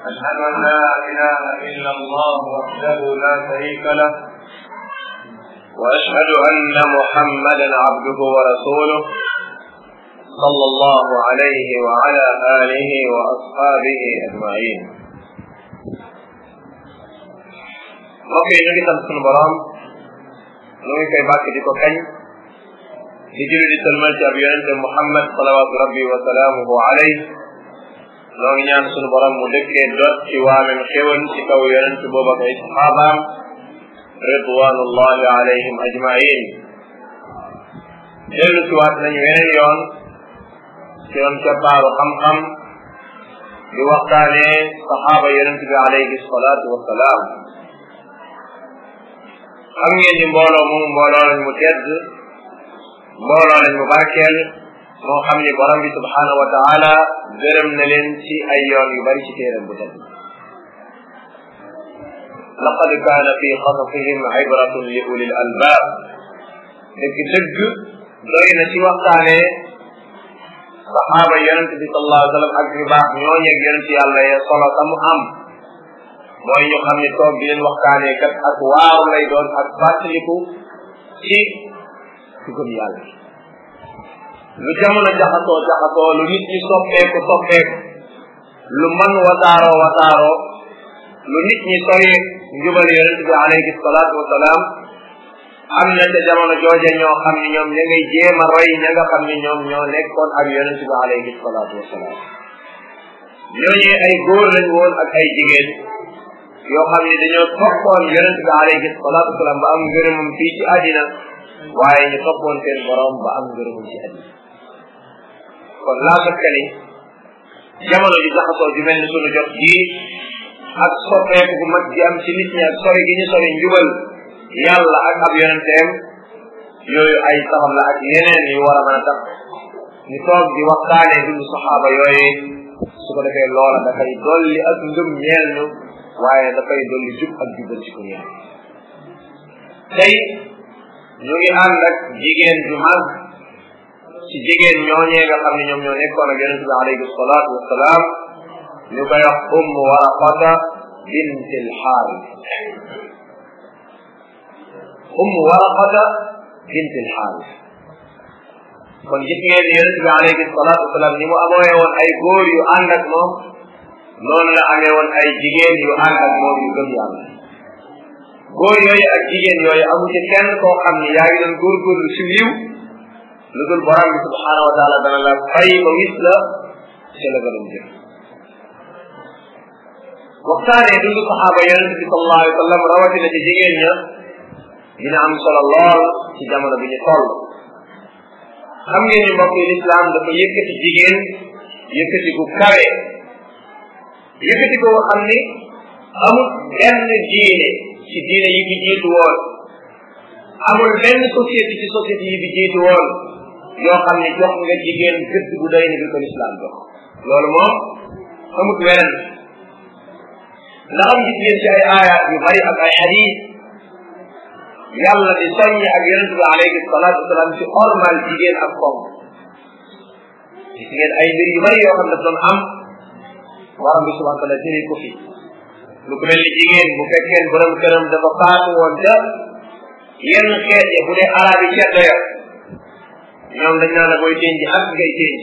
أشهد أن لا إله إلا الله وحده لا شريك له وأشهد أن محمدا عبده ورسوله صلى الله عليه وعلى آله وأصحابه أجمعين mbokk yi ñu ngi sant sunu borom ñu ngi koy bàkk di ko kañ di julli di salmal ci ab yonente Muhammad salawaatu rabbi wa salaamuhu alayh noo ngi ñaan sunu borom mu dëkkee dot ci waamem xéwal ci kaw yonente boobu ak ay saxaabaam ridwanullahi alayhim ajmain dellu si waat nañu weneen yoon ci yoon cappaaru xam-xam di waxtaanee saxaaba yonente bi alayhi salaatu wasalaam xam ngeen ni mbooloo moomu mbooloo lañ mu tedd mbooloo lañ mu barkeel moo xam ni borom bi subhaanahu wa taala gërëm na leen ci ay yoon yu bari ci téeram bu tedd laqad kaana fi qasasihim ibratun li ulil albaab dëgg dëgg doy na ci waxtaanee saxaaba yonent bi sallallahu alayhi wa sallam ak ñu baax ñooñeeg yonent yàlla ya solo ta mu am mooy ñu xam ne toog di leen waxtaanee kat ak waaru lay doon ak fàttaliku ci ci gëm yàlla lu jamono jaxasoo jaxasoo lu nit ñi soppeeku soppeeku lu man wasaaroo wasaaroo lu nit ñi sori njubal yonent bi alayhi salaatu wasalaam am na ca jamono jooje ñoo xam ne ñoom ña ngay jéem a roy ña nga xam ne ñoom ñoo nekkoon ak yonent bi alayhi salaatu wasalaam ñooñu ay góor lañ woon ak ay jigéen yoo xam ne dañoo toppoon yonent bi alayhi salaatu wasalaam ba am ngërëmam fii ci àddina waaye ñu toppoon seen borom ba am ngërëmam ci àddina kon laa sakka ni jamono ji jaxasoo ju mel ni sunu jot jii ak soppeeku gu mag ji am ci nit ñi ak sori gi ñu sori njubal yàlla ak ab yonenteem yooyu ay sabab la ak yeneen yu war a mën a tax ñu toog di waxtaanee dundu saxaaba yooyu su ko defee loola dafay dolli ak ngëm ñeel ñu waaye dafay dolli jub ak jubal ci ko ñeel tey ñu ngi ànd ak jigéen ju mag ci jigéen ñooñee nga xam ne ñoom ñoo nekkoon ak yonente bi alayhi salaatu wasalaam ñu koy wax umm waraqata bint alxaaris umm waraqata bint alxaaris kon gis ngeen ni yonente bi alayhi salaatu wasalaam ni mu amooye woon ay góor yu ànd ak moom noonu la amee woon ay jigéen yu ànd ak moom yu gëm yàlla góor yooyu ak jigéen yooyu amu ci kenn koo xam ni yaa ngi doon góorgóorlu si yiw lu dul borom bi subhaanahu wa taala dana la fay ba wis la ci la gënoon jëf waxtaanee dundu saxaaba yonente bi sallallahu alayhi wa sallam rawatina ci jigéen ña dina am solo lool ci jamono bi ñu toll xam ngeen ni mbokk yi lislaam dafa yëkkati jigéen yëkkati gu kawe yëkkati ko xam ni amul benn diine ci diine yi fi jiitu woon amul benn société ci société yi fi jiitu woon yoo xam ne jox nga jigéen gëdd bu doy ni bi ko lislaam jox loolu moom amut weren ndax am gis ngeen ci ay aayaat yu bari ak ay xadiis yàlla di soññi ak yonent bi alayhi salaatu wasalaam ci ormal jigéen ak koom gis ngeen ay mbir yu bari yoo xam ne doon am waram bi subhanahu wa taala jëri ko fi lu ko mel ni jigéen bu fekkee borom këram dafa faatu woon ca yenn xeet ya bu dee arab yi ceddo ya ñoom dañ naan la booy denc ak ngay denc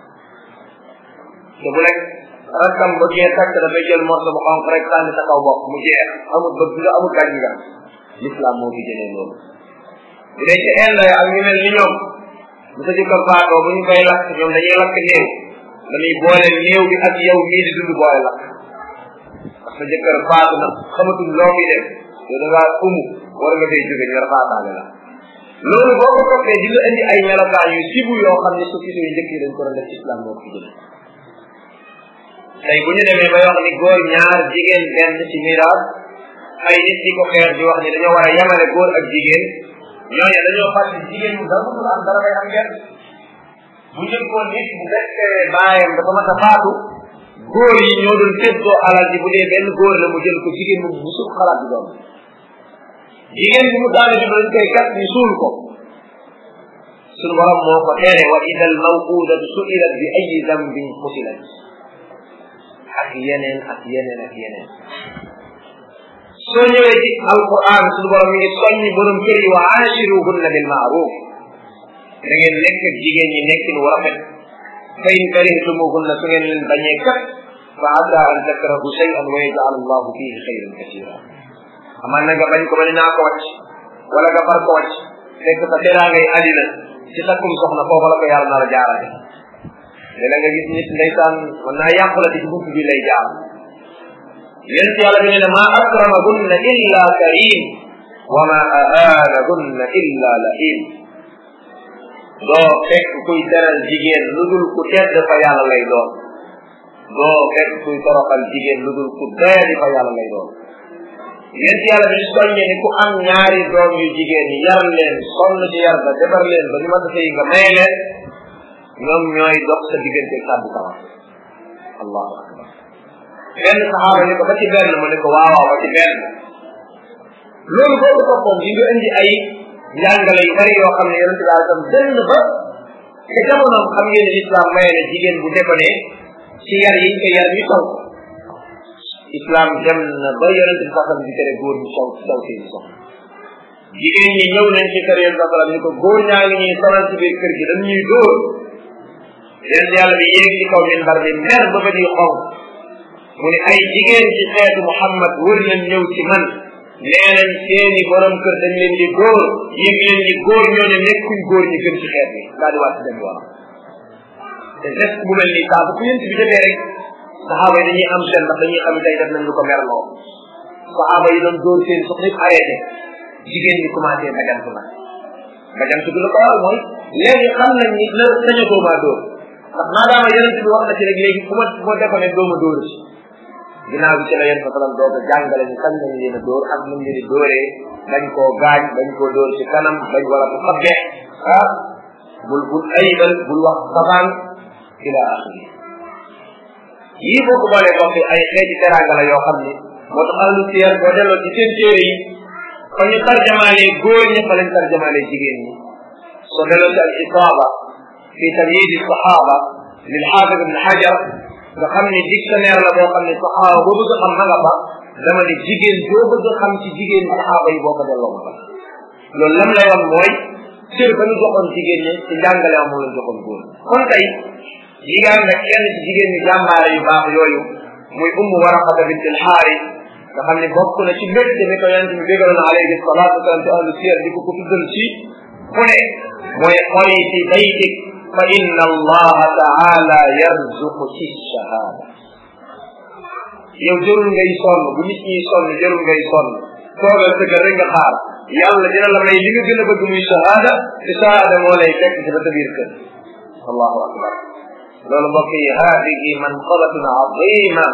te bu rek rakkam ba gee takk dafay jël morso bu xonq rek sànni sa kaw bopp mu jeex amul bëgg nga amul gàñ nga l'islam moo fi jëlee loolu bu dee ci inde ya ak ñu mel ni ñoom bu sa jëkkër faatoo bu ñu koy lakk ñoom dañuy lakk néew dañuy boole néew bi ak yow mii di dund boole lakk ndax sa jëkkër faatu na xamatuñ loo muy def yow da ngaa umu war nga fay jóge ñu rafaataale la loolu boo ko toppee di nga indi ay melokaan yu sibu yoo xam ne société yu njëkk yi dañ ko doon def islam moo fi jëlee tey bu ñu demee ba wax ni góor ñaar jigéen benn ci miraas ay nit di ko xeer di wax ni dañoo war a yemale góor ak jigéen ñooñu dañoo fàtte jigéen bu dara mënul am dara ngay am ngeen bu njëkkoon nit bu fekkee baayam dafa mas a faatu góor yi ñoo doon séddoo alal ji bu dee benn góor la mu jël ko jigéen mu bu suuf xalaat di doon jigéen bi mu daanu ji dañ koy kat ñu suul ko sunu borom moo ko tere wa ida al mawqudatu suilat bi ayi dambin qutilat ak yeneen ak yeneen ak yeneen soo ñëwee ci alquran suñu borom mi ngi soññi borom kër yi wa aashiruhunna bil maaruf da ngeen nekk ak jigéen ñi nekkin wu rafet fa in karihtumuhunna su ngeen leen bañee kat fa asa an takrahu shay'an wa yaj'al allahu fihi xayran kasira aman na nga bañ ko ba ne naa ko wàcc wala nga far ko wàcc fekk sa teraangay àddina ci takkum soxna foofu la ko yàlla nar a jaarale léeg nga gis nit ndeysaan mën naa yàqu la ci bunt bi lay jaar yéen yàlla bi ne ne maa akramahunna illa karim wa ma ahanahunna illa lahim doo fekk kuy teral jigéen lu dul ku tedd fa yàlla lay doon doo fekk kuy toroxal jigéen lu dul ku doyadi fa yàlla lay doon yéen yàlla bi soññe ni ku am ñaari doom yu jigéen yar leen sonn ci yar ba defar leen ba ñu mën a sëy nga may leen ñoom ñooy dox sa diggante kàddu sama allahu akbar benn saxaaba ni ko ba ci benn mu ne ko waawaaw ba ci benn loolu boobu toppoon di nga indi ay njàngale yu bari yoo xam ne yonente bi alai sallam benn ba te jamonoom xam ngeen ne islam maye na jigéen bu déconné ci yar yi ñu ko yar ñu taw islam dem na ba yonente bi saxam di tere góor ñu saw saw seen soxna jigéen ñi ñëw nañ ci kër yonente saxam ni ko góor ñaa ngi ñuy sonal ci biir kër gi dañ ñuy dóor yonente yàlla bi yéeg ci kaw minbar bi mer ba ba di xonk mu ne ay jigéen ci xeetu Muhammad wër nañ ñëw ci man nee nañ seeni borom kër dañ leen di góor yëg leen ni góor ñooñu nekkuñ góor ñi gën ci xeet bi daal di wàcc dem yoonam te geste bu mel nii saa bu ko yent bi defee rek saxaaba yi dañuy am seen ndax dañuy xam tey def nañ lu ko merloo saxaaba yi doon dóor seen soxna yëpp arrêté jigéen ñi commencé bajantu nag bajantu bi la ko waral mooy léegi xam nañ ni la sañatoo maa dóor ndax maadaama yonent bi wax na ci rek léegi bu ma bu ma defoon ne doo ma dóor ci ginnaaw bi ci la yéen fasalam doog a jàngale ñu kañ lañ leen a dóor ak nuñ leen di dóoree dañ koo gaañ dañ koo dóor ci kanam dañ wala bu xabbe ah bul bul ayibal bul wax sabaan ila axiri yii boo ko boolee bokk ay xeeti teranga la yoo xam ni moo tax ahlu siyar boo delloo ci seen téere yi fa ñu tarjamaalee góor ñi fa lañ tarjamaalee jigéen ñi soo delloo ci al isaaba fi tamyiid sahaba lil xaafid ibn xajar nga xam ne dictionnaire la boo xam ne saxaaba boo bëgg a xam ma nga fa dama ne jigéen boo bëgg a xam ci jigéen saxaaba yi boo ko delloo ma fa loolu lam lay wax mooy cër ba ñu joxoon jigéen ñi ci njàngale moom la joxoon góor kon tey jigéen nga kenn ci jigéen ñi jàmbaare yu baax yooyu muy ummu waraqata bint al xaaris nga xam ne bokk na ci mbégte mi ko yonente bi bégaloon alayhi salatu wasalam ci ahlu siyar di ko ko tuddal ci fu ne mooy xoyi fi baytik fa inna allaha taala yarzuqu ci shahada yow jërul ngay sonn bu nit ñi sonn jërul ngay sonn toogal sa kër rek nga xaar yàlla dina la may li nga gën a bëgg muy shahada te shahada moo lay fekk ci ba sa biir kër allahu akbar loolu mbokk yi hadihi manqabatun azima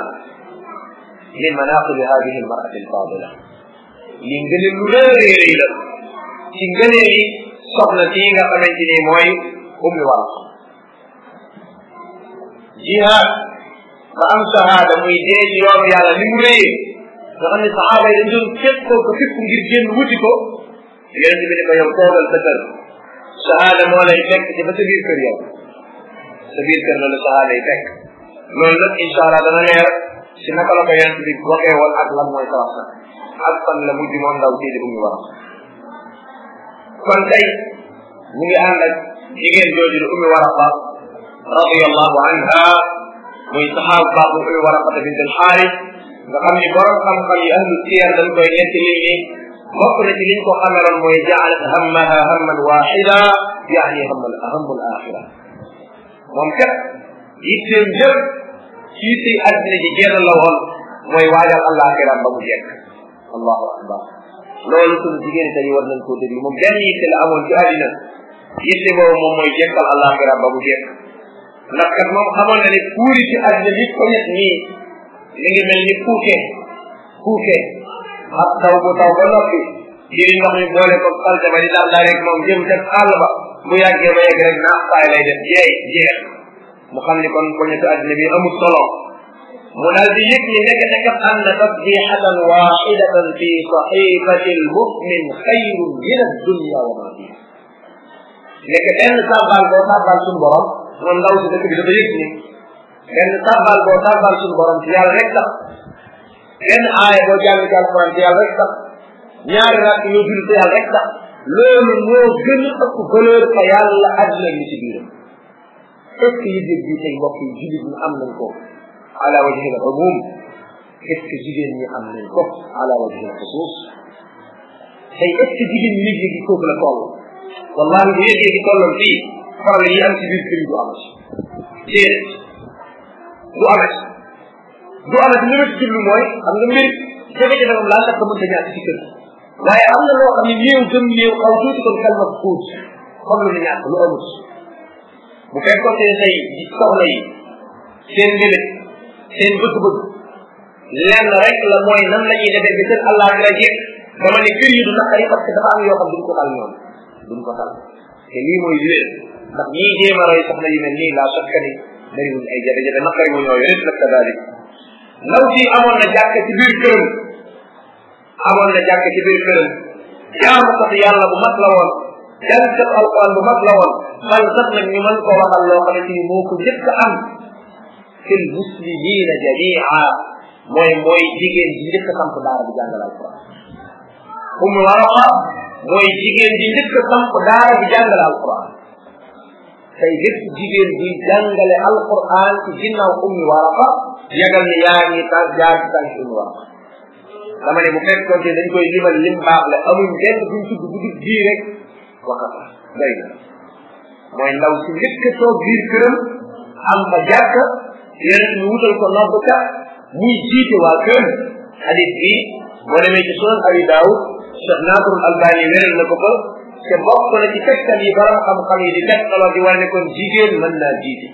min manaqib hadihi almarati alfadila li ngëne lu réeréy la ci ngëne yi soxna sii nga xamante ni mooy ummi waraqa jihaad ba am shahada muy dee ci yoonu yàlla li mu réyee nga xam ne saxaaba yi dañ doon fépp ko ko fépp ngir génn wuti ko yonent bi ne ko yow toogal sa kër shahada moo lay fekk ci ba sa biir kër yow sa biir kër la la shahada yi fekk loolu nag incha allah dana leer si naka la ko yonent bi waxee woon ak lan mooy sabab nag ak fan la mujj moom ndaw sii di ummi waraqa kon tey ñu ngi ànd ak jigéen jooju di ummi waraqa radiyallahu anha muy saxaab baax bu ummi waraqata bint alxaaris nga xam ni borom xam-xam yi ahlu siyar dañ koy nekk nit ñi bokk na ci liñ ko xameloon mooy jaalat hammaha hamman waxida yaani hammal ahamul axira moom kat yitteem jëpp ci yitte àddina ji génn la woon mooy waajal àllaaxiram ba mu jekk allahu akbar loolu sunu jigéen tey war nañ koo déglu moom benn yitte la amoon ci àddina yitte boobu moom mooy jekkal àllaaxiram ba mu jekk ndax kat moom xamoon na ne puuri ci àddina bi ko ñett nii mi ngi mel ni puuke puuke ab taw bu taw ba noppi jëri ndox mi boole ko salte ba di daal daa rek moom jëm ca àll ba bu yàggee ba yegg rek naax saay lay def jeey jeex mu xam ni kon ko ñetti àddina bi amul solo mu daal di yëg ni nekk ne kat anna tasbihatan waxidatan fi saxifati almumin xayrun min addunya wa ma fiha nekk benn sàbbal boo sàbbal suñu borom moom ndaw si dëkk bi dafa yëg ni benn tàbbal boo tàbbal suñu borom ci yàlla rek tax benn aaya boo jàng ci alquran ci yàlla rek tax ñaari rakk yoo julli ci yàlla rek tax loolu moo gën a ëpp valeur fa yàlla àddina li ci biiram est ce que yëg bi tey mbokk yi jullit ñi am nañ ko ala wajhi al umum est ce que jigéen ñi am nañ ko ala wajhi al xusus tey est ce que jigéen ñi yëg-yëg yi foofu la toll wallahi bu yëg-yëg yi tolloon fii faral yi am ci biir kër yi du amati déedéet du amati du amati li ma ci jublu mooy xam nga mbir jafe-jafe moom laa takk mënta ñàkk ci kër waaye am na loo xam ne néew gëm néew xaw tuuti kon kalma kuut xam lu ne ñàkk lu amut bu fekkoon ne tey di soxla yi seen mbébét seen bëgg-bëgg lenn rek la mooy nan la ñuy defee bi seen allah la jekk dama ne kër yi du naqari parce que dafa am yoo xam duñ ko tal ñoom duñ ko tal te lii mooy wér ndax ñii jéem a roy soxna yu mel nii laa sokka ni bariwuñ ay jafe-jafe naqari wu ñoo yore nag kadalik ndaw si amoon na jàkk ci biir këram amoon na jàkk ci biir këram jaamu sax yàlla bu mag la woon jàngkat alquran bu mag la woon man sax nag ñu mën koo waxal loo xamante ni moo ko njëkk a am fil muslimina jamia mooy mooy jigéen ji njëkk a samp daara bi jàngal alquran umu waraqa mooy jigéen ji njëkk a samp daara bi jàngal alquran tey lépp jigéen buy jàngale alquran ci ginnaaw ummi waraqa yagal ni yaa ngi tànk jaar ci tànk ummi waraqa dama ne bu fekkoon te dañ koy limal lim baax la amuñ benn buñ tudd bu dul bii rek waxata doy na mooy ndaw si njëkk a toog biir këram am fa jàkk yeneen ñu wutal ko noddkat muy jiite waa këram hadis bi boo demee ci sunan abi daawud cheikh nasrul albani wéral na ko fa te bokk na ci tegtal yi borom xam-xam yi di tegtaloo di wane ne kon jigéen mën naa jiite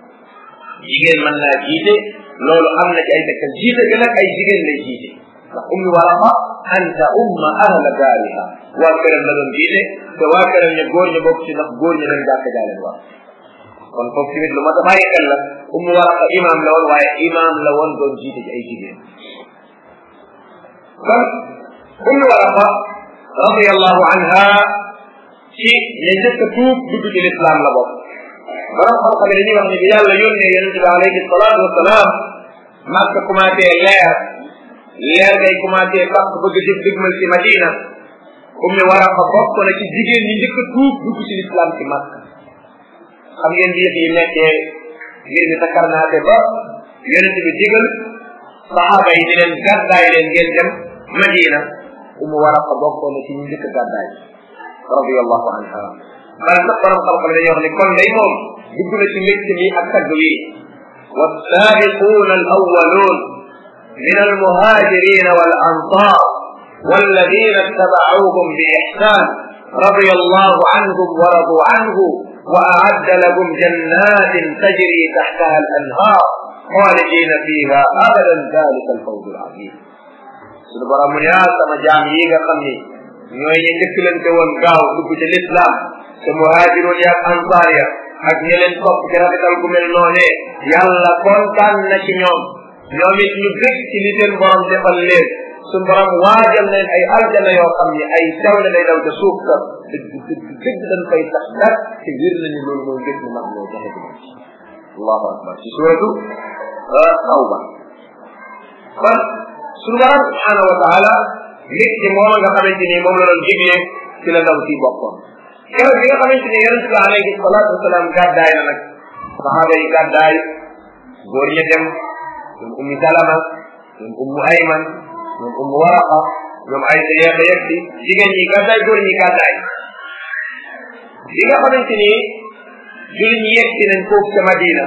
jigéen mën naa jiite loolu am na ci ay tegtal jiite bi nag ay jigéen lay jiite ndax ummi waraqa anta umma ahla daariha waa këram la doon jiite te waa këram ña góor ña bokk ci ndax góor ña dañ jàkk jaaleen waa kon foofu tamit lu ma ta bàyyi xel la ummi waraqa imam la woon waaye imam la woon doon jiite ci ay jigéen kon ummi waraqa radiallahu anha ci ña njëkk a tuub dugg ci lislaam la bokk borom xam-xam yi dañuy wax ne bi yàlla yónnee yonente bi alayhi salaatu wasalaam màkk commencé leer leer ngay commencé fàq bëgg jëf dëgmal ci madina ummi waraqa bokk na ci jigéen ñi njëkk a tuub dugg ci lislaam ci màkk xam ngeen bi yëf yi nekkee ngir mi takkarnaate ba yonente bi digal saxaaba yi di leen gàddaay leen ngeen dem madina ummi waraqa bokk na ci ñi njëkk a gàddaay radiallahu anha bala sax borom xam-xam dañuy wax ne kon day moom dugg na ci mbégte mi ak tagg wi والسابقون الأولون من المهاجرين والأنصار والذين اتبعوهم بإحسان رضي الله عنهم ورضوا عنه وأعد لهم جنات تجري تحتها الأنهار خالدين فيها أبدا ذلك الفوز العظيم suñu borom mu yaa sama jaam yi nga xam ni ñooy ñu njëkkalante woon gaaw dugg ci lislaam te muhaajiroon ya ak ansaar ya ak ñi leen topp ci rafetal gu mel noonee yàlla kontaan na ci ñoom ñoom it ñu bég ci li seen borom defal leen suñu borom waajal leen ay aljana yoo xam ni ay sewle lay daw ca suuf ka dëgg dëgg dëgg dañ koy tax dak te wér nañu loolu mooy ngét mu mag moo jaxe ci allahu akbar ci suratu tawba kon suñu borom subhanahu wa taala nit ci moom nga xamante ni moom la doon digle ci la ndaw si bokkoon keroog bi nga xamante ni yonente bi alayhi salatu wasalaam gàddaay na nag saxaaba yi gàddaay góor ña dem ñoom ummi salama ñoom ummu ayman ñoom ummu waraqa ñoom aysa yeex a yegsi jigéen ñi gàddaay góor ñi gàddaay bi nga xamante ni julit ñi yegsi nañ foofu ca madina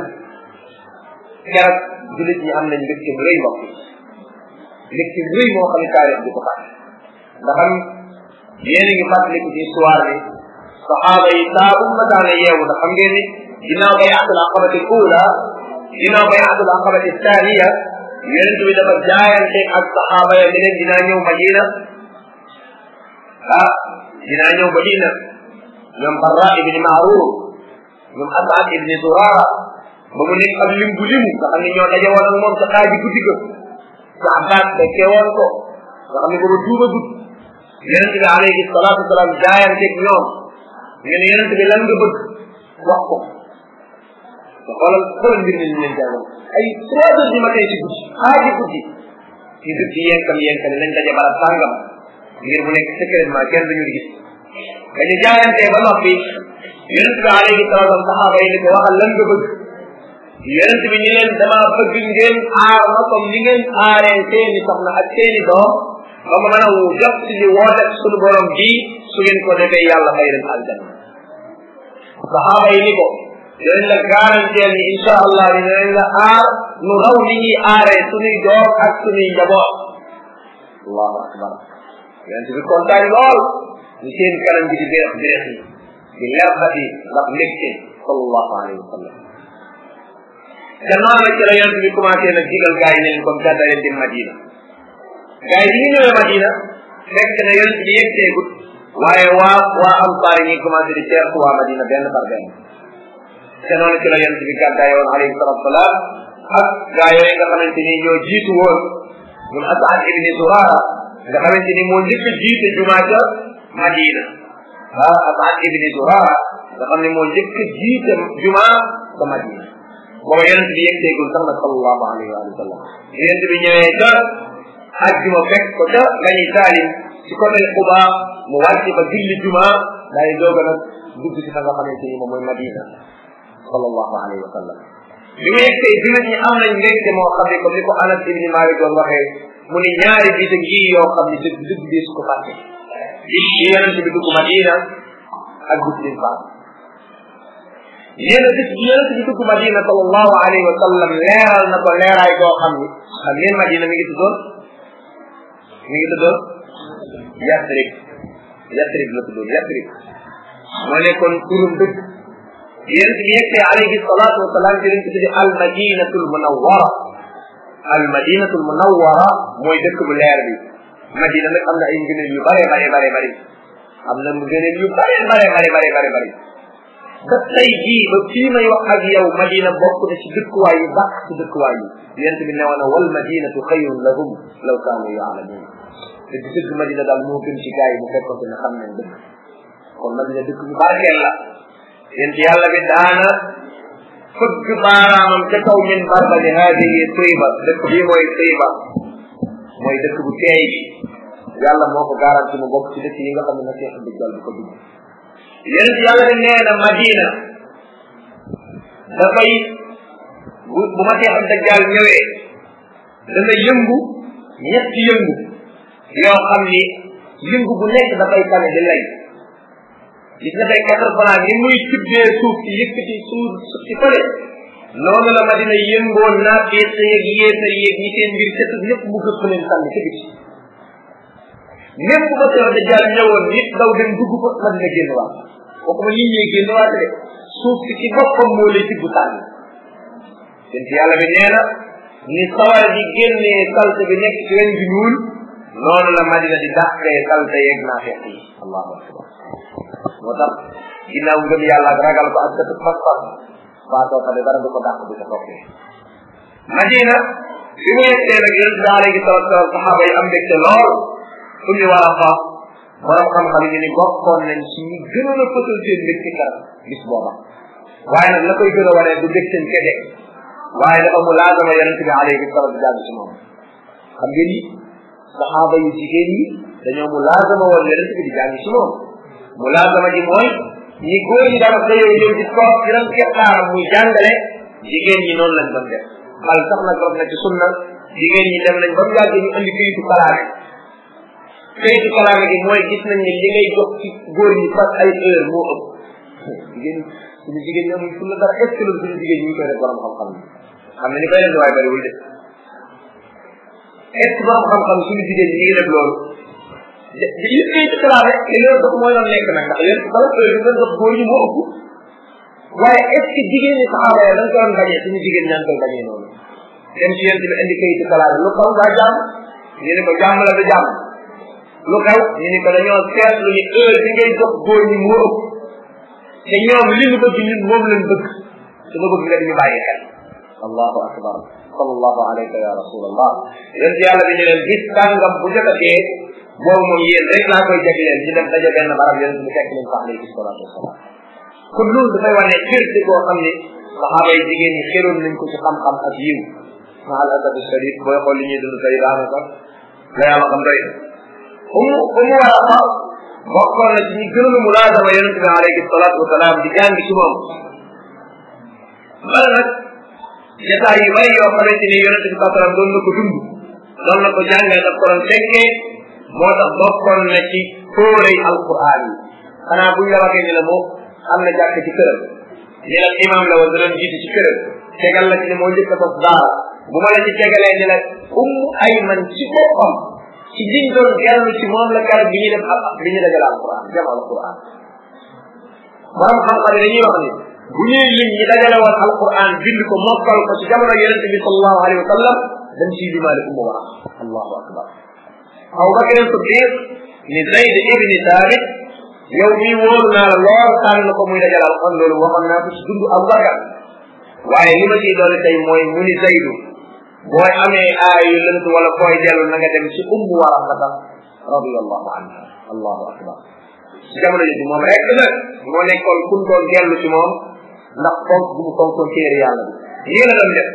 keroog julit ñi am nañ mbégte bu rëy mbokk mbégte bu rëy moo xam ne taarix di ko fàtte ndax am yéen a ngi fàttaliku ci histoire bi saxaaba yi saa bu ma daana yeewu ndax xam ngeen ni ginnaaw bay atul aqabati ula ginnaaw bay atul aqabati thaniya yonent bi dafa jaayante ak saxaaba ya ne leen dinaa ñëw madina ah dinaa ñëw madina ñoom barra ibni maaruf ñoom asad ibni zurara ba mu nekk ab lim bu limu nga xam ne ñoo daje woon ak moom sa xaaji guddi ga sa abbas fekkee woon ko nga xam ne booba tuuba gud yonent bi alayhi salatu wasalaam jaayanteeg ñoom ñu ne yonent bi lan nga bëgg wax ko te xoolal xoolal mbir mi ñu leen jàngal ay trois heures du matin ci guddi xaaji guddi ñu dëkk ci yenkam yenkam nañ daje barab sàngam ngir mu nekk secrètement kenn duñu gis dañu jaayantee ba noppi yonent bi alayhi salatu wasalam saxaaba yi ni ko waxal lan nga bëgg yonent bi ñu leen dama bëgg ngeen aar ma comme ni ngeen aaree seeni soxna ak seeni doom ba ma mën a jot ci li woote suñu borom bii su ngeen ko defee yàlla fay leen aljanna saxaaba yi ni ko dinañ la garanteel ni insha allah ni dinañ la aar nu raw ni ñuy aaree suñuy doom ak suñuy njaboot allahu akbar yonent bi kontaan lool ñu seen kanam gi di beex beex yi di lerxati ndax mbégte sallallahu alayhi wa sallam gannaaw nag ci la yonent bi commencé nag digal gaa yi ne leen comme gàddaa leen dem Madina gaa yi bi ñu ñëwee Madina fekk na yonent bi yegseegut waaye waa waa ansaar yi ñu commencé di teertu waa Madina benn par benn te noonu ci la yonent bi gàddaay woon alayhi salatu salaam ak gaa yooyu nga xamante ni ñoo jiitu woon mun Asad ibni Surara nga xamante ni moo njëkk a jiite jumaa ca Madina ah Asad ibni Surara nga xam ne moo njëkk a jiite jumaa ca Madina booba yonent bi yegseegul sax nag sallallahu alayhi wa sallam yonent bi ñëwee ca ajjuma fekk ko ca lañuy taalim ci côté Quba mu wàcc ba julli juma daay doog a nag dugg ci fa nga xamante ni moom mooy Madina sallallahu alayhi wa sallam bi mu yegsee jullit ñi am nañ mbégte moo xam ne comme ni ko Anas ibni Malik doon waxee mu ni ñaari bi te ngi yoo xam ne dëgg dëgg bi su ko fàtte bi yonent bi dugg Madina ak gis lim faat yéen a gis yonent bi dugg Madina sallallahu alayhi wa sallam leeral na ko leeraay goo xam ni xam ngeen Madina mi ngi tuddoon mi ngi tuddoon Yasrib Yasrib la tuddoon Yasrib moo nekkoon turum dëgg yonent bi yegsee alayhi salatu wa salaam ci lañ ko tuddi al madinatul munawwara al madinatul munawwara mooy dëkk bu leer bi Madina nag am na ay ngëneel yu bare bare bare bare am na ngëneel yu bare bare bare bare bare bare ba tey jii ba fii may wax ak yow madina bokk na ci dëkkuwaay yu baax ci dëkkuwaay yi yent bi newoon na wal madinatu xayrun lahum law kaanu yaalamuun te di dëgg madina daal moo gën ci gars yi bu fekkoon ne xam nañ dëkk kon madina dëkk bu barkeel la yent yàlla bi daana fëgg baaraamam ca kaw min barba ni haadihi tayba dëkk bii mooy tayba mooy dëkk bu teey bi yàlla moo ko garanti mu bokk ci dëkk yi nga xam ne nasiix dëggal bi ko dugg yonent yàlla bi nee na madina dafay bu bu ma seexam dajjaal ñëwee dana yëngu ñetti yëngu yoo xam ni yëngu bu nekk dafay kane di lay gis nga tey quatre franc ni muy tuddee suuf si yëkkati suuf suuf si fële noonu la madina yëngoo naa fees yeeg yéesa yeeg ñi seen mbir setut ñëpp mu gëpp leen sànni ci biti même bu ma seexam dajjaal ñëwoon nit daw dem dugg ko madina génn waat waxuma nit ñee génn waate de suuf si ci boppam moo lay tibb sànni seen yàlla bi nee na ni sawara di génnee salte bi nekk ci weñ bi ñuul noonu la madina di dàqee salte yeeg naa feex yi allahu akbar moo tax ginnaaw ngëm yàlla ak ragal ko ak dëkk pas-pas faatoo fa de dara du ko dàq du ko toppee madina bi mu yegsee nag yonent bi alayhi salatu wasalam saxaaba yi am mbégte lool fu ñu war a fa borom xam-xam yi ni bokkoon nañ ci ñi gënoon a fësal seen mbégte kar bis booba waaye nag la koy gën a wane du mbégteen kese waaye dafa mu laazama yonente bi alayhi salatu di jàng ci moom xam ngeen ni saxaaba yu jigéen ñi dañoo mu laazama woon yonente bi di jàng ci moom mu laazama ji mooy ñi góor ñi dama xëyoo ñëw di toog ci ran keppaaram muy jàngale jigéen ñi noonu lañ doon def xal sax nag rot na ci sunna jigéen ñi dem nañ ba mu yàgg ñu andi këyitu kalaame këyitu kalaame gi mooy gis nañ ne li ngay jox ci góor ñi par ay heure moo ëpp jigéen suñu jigéen ñi amuñ fu la dara est ce que loolu suñu jigéen ñi ñu koy def borom xam-xam yi xam ne ni koy def waaye bariwul de est ce que borom xam-xam suñu jigéen ñi ngi def loolu di li këyitu kalaame te loolu dafa mooy doon nekk nag ndax yéen bala heure bi doon jox góor ñi moo ëpp waaye est ce que jigéen ñi saxaaba ya dañ ko doon bañee suñu jigéen ñaa ngi koy bañee noonu dem ci yéen bi indi këyitu kalaame lu xaw daa jàmm ñu ne ko jàmm la du jàmm lu xew ñu ni ko dañoo seetlu ni heure bi ngay jox góor ñi moo ëpp te ñoom li ñu bëgg ñun moom lañ bëgg te nga bëgg nga di ñu bàyyi xel allahu akbar sallallahu alayka ya rasulallah yonent yàlla bi ñu leen gis tàngam bu jotatee boobu moom yéen rek laa koy jagleel ñu dem daje benn barab yonent bi fekk leen fa alayhi salatu wasalaam kon loolu dafay wane firte koo xam ne saxaaba yi jigéen ñi xéroon nañ ko ci xam-xam ak yiw ma al asabi shadid booy xool li ñuy dund tey daanaka la yàlla xam doy umu umu waraqa bokkoon na ci ñi gënoon a mulaazama yonente bi alayhi salaatu wasalaam di jàng ci moom bala nag jataay yu bari yoo xamante ni yonente bi sallam doon na ko dund doon na ko jàngale daf ko doon fekkee moo tax bokkoon na ci fóorey alquran yi xanaa buñ la waxee ni la moo am na jàkk ci këram ni la imam la woon da doon jiitu ci këram tegal la ci ne moo njëkk a tos daara bu ma la ci tegalee ni la ummu ayman ci boppam ci liñ doon dellu ci moom la garab bi ñuy def ak bi ñu dajale alquran jam alquran borom xam-xam yi dañuy wax ni bu ñuy lim ñi dajale woon alquran bind ko mokkal ko ci jamono yonente bi sallallahu alayhi wa sallam dañ ciy limaale ummu wara allahu akbar aw bakr siddiq ni zayd ibni thabit yow mii wóoru naa la lool tànn ko muy dajale alquran loolu waxoon naa ko ci dund abu bakar waaye li ma ciy doole tey mooy mu ni zaydu booy amee aay yu lënt wala fooy dellu na nga dem ci ummu waraqata radiallahu anha allahu akbar ci jamono jooju moom rek nag moo nekkoon kun doon dellu ci moom ndax fonk bu mu fonkoon téere yàlla bi lii la doon def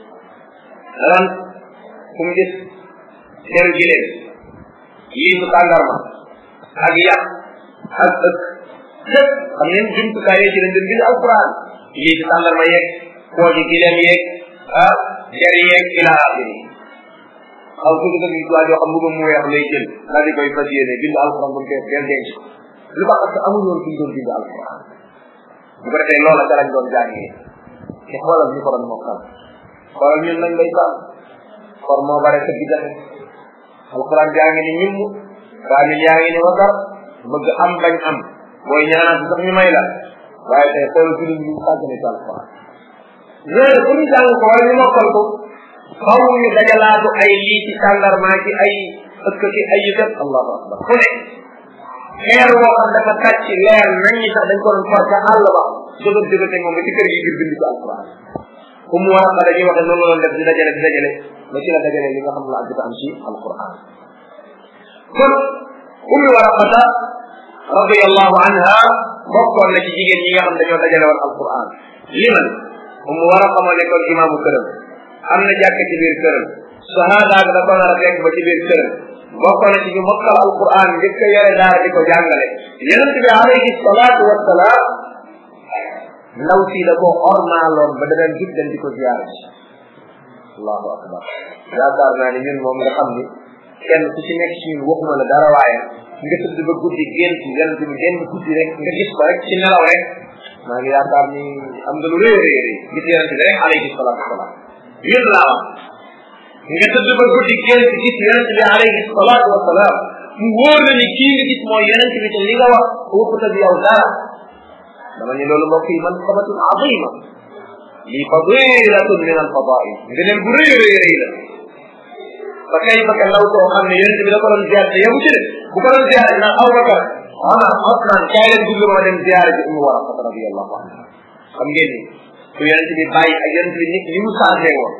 daan fu mu gis teru gileen lii su tàndarma ak yàq ak ëkk lépp xam ngeen jumtukaay yooyu ci lañ doon bind alquran lii su tàndarma yeeg kooji gileen yeeg ah jar yeeg ila axiri xaw tuuti nga gis waa joo xam mbuba mu weex lay jël daal di koy fas yéene bind alquran ba mu koy del denc ko lu tax parce que amul woon fi ñu doon bind alquran bu ko defee loola ca lañ doon jàngee te xoolal ñu ko doon mokkal xoolal ñun nañ lay sàmm for moo bare sa gijaxe alquran jaa ngi ni ñimm kaamil yaa ngi ni wasar bëgg am bañ am booy ñaanaat sax ñu may la waaye tey xoolal fi ñu sàggane ci alquran loolu pour ñu jàng ko wala ñu mokkal ko xaw ñu dajalaatu ay lii ci tàndarmaa ci ay ëkk ci ay yëkat allahu akbar fu ne xeer woo xam dafa tàcc leer nañ ñi sax dañ ko doon for ca àll ba jógat jógate moom ba ci kër gi ngir bind ci alquran fu mu war a xa dañuy waxe noonu la doon def di dajale di dajale ba ci la dajale li nga xam la ak am ci alquran kon ummi waraqata radiallahu anha bokkoon na ci jigéen ñi nga xam dañoo dajale woon alquran liman ummu waraqa moo nekkoon imaamu këram am na jàkk ci biir këram shahada ak da ko nar a fekk ba ci biir këram bokkoon na ci ñu mokkal alquran njëkk a yore daara di ko jàngale yonent bi alayhi salaatu wassalaam ndaw si da ko ormaaloon ba da daan jug dem di ko ziyaara ci allahu akbar yaakaar naa ni ñun moom nga xam ni kenn ku ci nekk ci ñun waxuma la dara waaye nga tëdd ba guddi gént yonent bi génn guddi rek nga gis ko rek ci nelaw rek maa ngi yaakaar ni am nga lu rëy rëy rëy gis yonent bi rek alayhi salaatu wasalaam yéen laa wax nga tëdd ba guddi gént gis yonent bi alayhi salaatu wasalaam mu wóor na ni kii nga gis mooy yonent bi te li nga wax waxuta bi yow dara dama ni loolu mbokk yi man sabatun azima lii fadilatun min alfadail ngëneel bu rëy rëy rëy la ba kay ba ndaw soo xam ne yonent bi da ko doon ziar te yamu ci de bu ko doon ziar naan Abubakar Omar Osman kaay leen dugg ma dem ziar ji Umu Waraqata radiyallahu anha xam ngeen ni ku yonent bi bàyyi ak yonent bi nit ni mu changé woon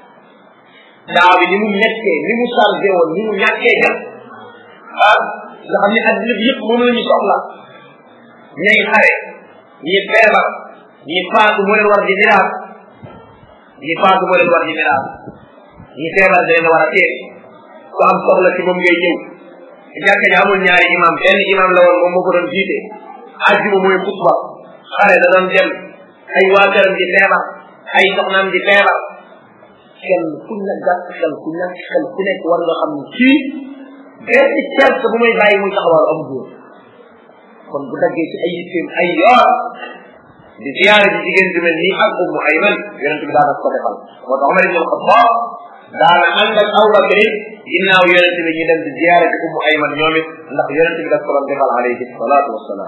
daaw bi ni mu nekkee ni mu changé woon ni mu ñàkkee jam ah nga xam ne addina bi yëpp moom la ñu soxla ñay xare ñi feebar ñi faatu moo leen war di miraas ñi faatu moo leen war di miraas ñi feebar da leen war a teet ku am soxla ci moom ngay ñëw jàkka ji amul ñaari imam benn imam la woon moom moo ko doon jiite àjjuma mooy xutba xare da doon dem ay waa këram di feebar ay soxnaam di feebar kenn ku ne gàtt xel ku ñàkk xel ku nekk war nga xam ni kii benn cert bu muy bàyyi muy taxawal am góor kon bu daggee ci ay yitteem ay yoon di ziyaare ji jigéen ju mel nii ak ummu ayman yonent bi daana ko defal moo tax Omar ibn Xattaab daana ànd ak Abu Bakr ginnaaw yonent bi ñu dem di ziyaare ji ummu ayman ñoom it ndax yonent bi daf ko doon defal alayhi salaatu wassalaam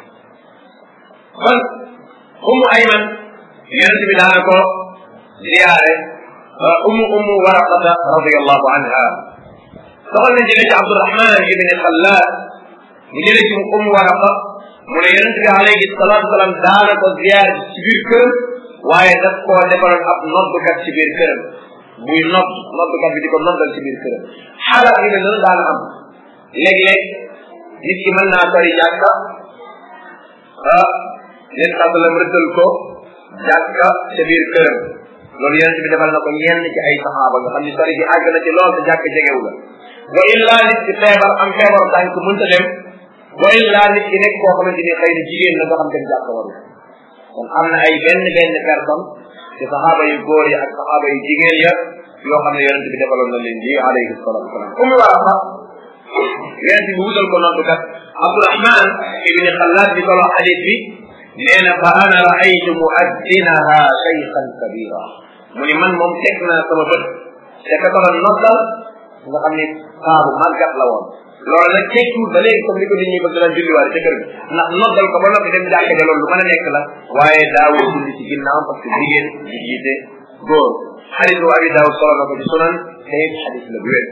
kon ummu ayman yonent bi daana ko ziyaare ummu ummu waraqata radiyallahu anha soxal na jële ci Abdurahman ibn Xallaad mu jële ci ummu waraqa mu ne yonente bi alayhi salaatu salaam daana ko ziyaar ci biir këram waaye daf koo defaloon ab noddukat ci biir këram buy nodd noddukat bi di ko noddal ci biir këram xaalat yu mel noonu daana am léeg-léeg nit ki mën naa sori jàkka ah leen sàttalam rëddal ko jàkka ca biir këram loolu yonente bi defal na ko ñenn ci ay saxaaba nga xam ni sori bi àgg na ci lool te jàkka jegewu la wa illa nit ki feebar am feebar tànk mënta dem wa illa nit ki nekk koo xamante ni xëy na jigéen la nga xam dem jàkka waru kon am na ay benn benn personne ci saxaaba yu góor yi ak saxaaba yu jigéen ya yoo xam ne yonente bi defaloon na leen lii alayhi salatu wasalam ummi war a sax yonente bi wutal ko noddu kat abdourahman ibni xalaat bi solo xadis bi nee na fa ana raaytu muaddinaha shaykhan kabira mu ni man moom teg naa sama bët te ka doon noddal nga xam ni saabu màggat la woon loolu nag tekkiwul ba léegi comme ni ko nit ñi bëgg daan julliwaale ca kër gi ndax noddal ko ba noppi dem jàkka ja loolu lu mën a nekk la waaye daawul julli ci ginnaaw parce que jigéen di jiite góor xadis bu abi daawud solo na ko ci sunan te it xadis la bu wér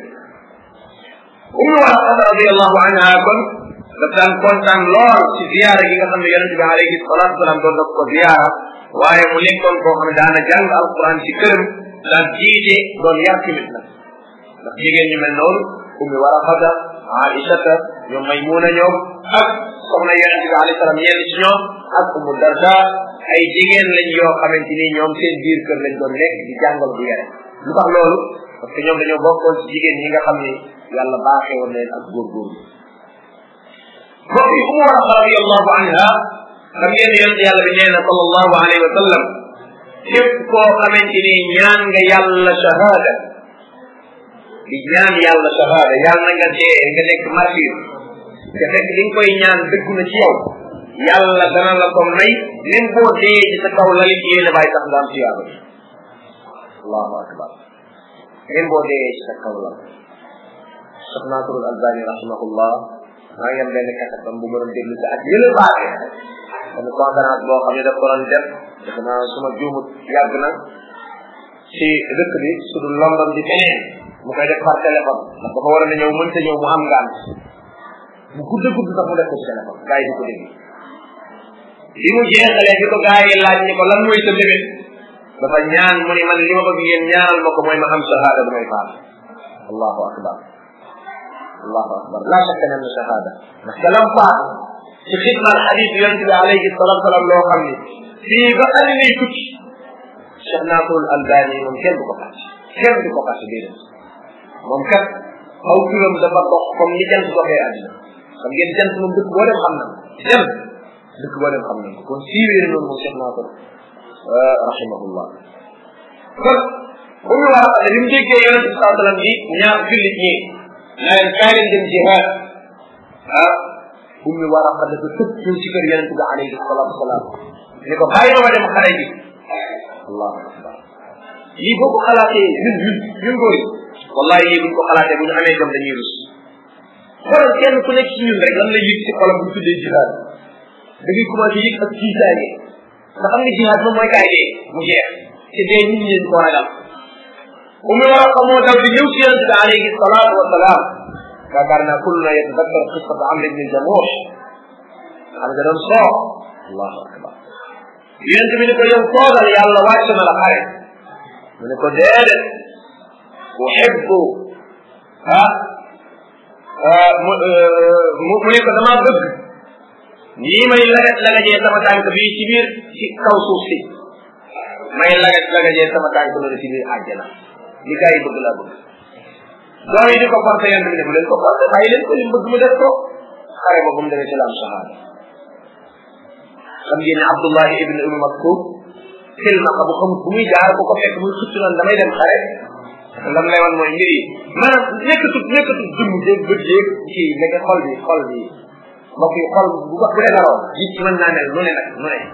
ummu waraqata radiallahu anha kon daf daan kontaan lool ci ziyaara gi nga xam ne yonente bi alayhi salatu wasalaam doon daf ko ziyaara waaye mu nekkoon koo xam ne daana jàng alquran ci këram daan jiite doon yar tamit nag ndax jigéen ñu mel noonu ummi waraqata aïchata ñoom maymuna ñoom ak soxna yonente bi alayhi salaam yenn ci ñoom ak ummu darda ay jigéen lañ yoo xamante ni ñoom seen biir kër lañ doon nekk di jàngal bu yare lu tax loolu parce que ñoom dañoo bokkoon ci jigéen ñi nga xam ni yàlla baaxee woon leen ak góorgóorlu mbokk yi umu waraqa radiallahu anha xam ngeen yonent yàlla bi nee na sallallahu alayhi wa sallam képp koo xamante ni ñaan nga yàlla shahada di ñaan yàlla shahada yàlla na nga dee nga nekk martyr te fekk li nga koy ñaan dëggu na ci yow yàlla dana la ko may même boo dee ci sa kaw lalit yéene bàyyi tax nga am tiyaaba bi allahu akbar même boo dee ci sa kaw lal Cheikh Nasrul Albani rahimahullah maa ngi am benn kasetam bu ma doon déglu si ak yële baate benn conférence boo xam ne daf ko doon def defe naa suma juumut yàgg na ci dëkk bi su dul London di feneen mu koy def par téléphone ndax dafa war a ñëw mënta ñëw mu am ngant bu gudd gudd sax mu def ko ci téléphone gars yi di ko dégg bi mu jeexalee bi ko gars yi laaj ni ko lan mooy sa bébét dafa ñaan mu ni man li ma bëgg ngeen ñaanal ma ko mooy ma am shahada bu may faat allahu akbar allahu akbar la shakka ne am na shahada ndax ka lam faat ci xidmal xadis yonente bi alayhi salatu salaam loo xam ni fii ba andi nay tukki Cheikh Nasrul Albani moom kenn du ko fàtte kenn du ko fàtte déedéet moom kat aw turam dafa dox comme ni jant doxee àddina xam ngeen jant moom dëkk boo dem xam na jant dëkk boo dem xam na kon siiwee noonu moom Cheikh Nasr rahimahullah kon bu ñu war a bi mu déggee yonente bi saa sallam yi ñaar jullit ñi naa leen kaay leen dem jihaad ah bu ñu war a dafa tëb ñëw ci kër yonente bi alayhi salatu wasalaam ni ko bàyyi ma dem xare ji allahu akbar lii boo ko xalaatee ñun ñun ñun góor yi wallahi lii buñ ko xalaatee bu ñu amee jom dañuy rus xoolal kenn ku nekk ci ñun rek lan la yëg ci xolam bu ñu tuddee jihaad da ngay commencé yëg ak tiitaange nga xam nga jihaad moom mooy kaay dee mu jeex te dee nit ñi leen ko ragal umu war a xamoo daw di ñëw ci yonente bi alayhi salatu wasalaam yaakaar naa kullu na yatadakkar qissata amr ibn jamuh xam nga doon soo allahu akbar yonente bi ni ko yow toogal yàlla wàcc na la xare mu ne ko déedéet uhibbu ah mu mu ne ko damaa bëgg nii may lagat lagajee sama tànk bii ci biir ci kaw suuf si may lagat lagajee sama tànk loolu ci biir àjjana li gars yi bëgg laa bëgg doom yi di ko forcé yonente bi ne bu leen ko forcé bàyyi leen ko li mu bëgg mu def ko xare ba bu mu demee ci la am shahada xam ngeen ne Abdullahi ibn Umm Maktum silmaxa bu xamut bu muy jaar bu ko fekk muy xëcc naan damay dem xare lam lay wan mooy mbir yi maanaam nekkatut nekkatut jëmm jéeg bët jéeg ci nekk xol bi xol bi mbokk yi xol bu bu defaroo ji ci mën naa mel nu ne nag nu ne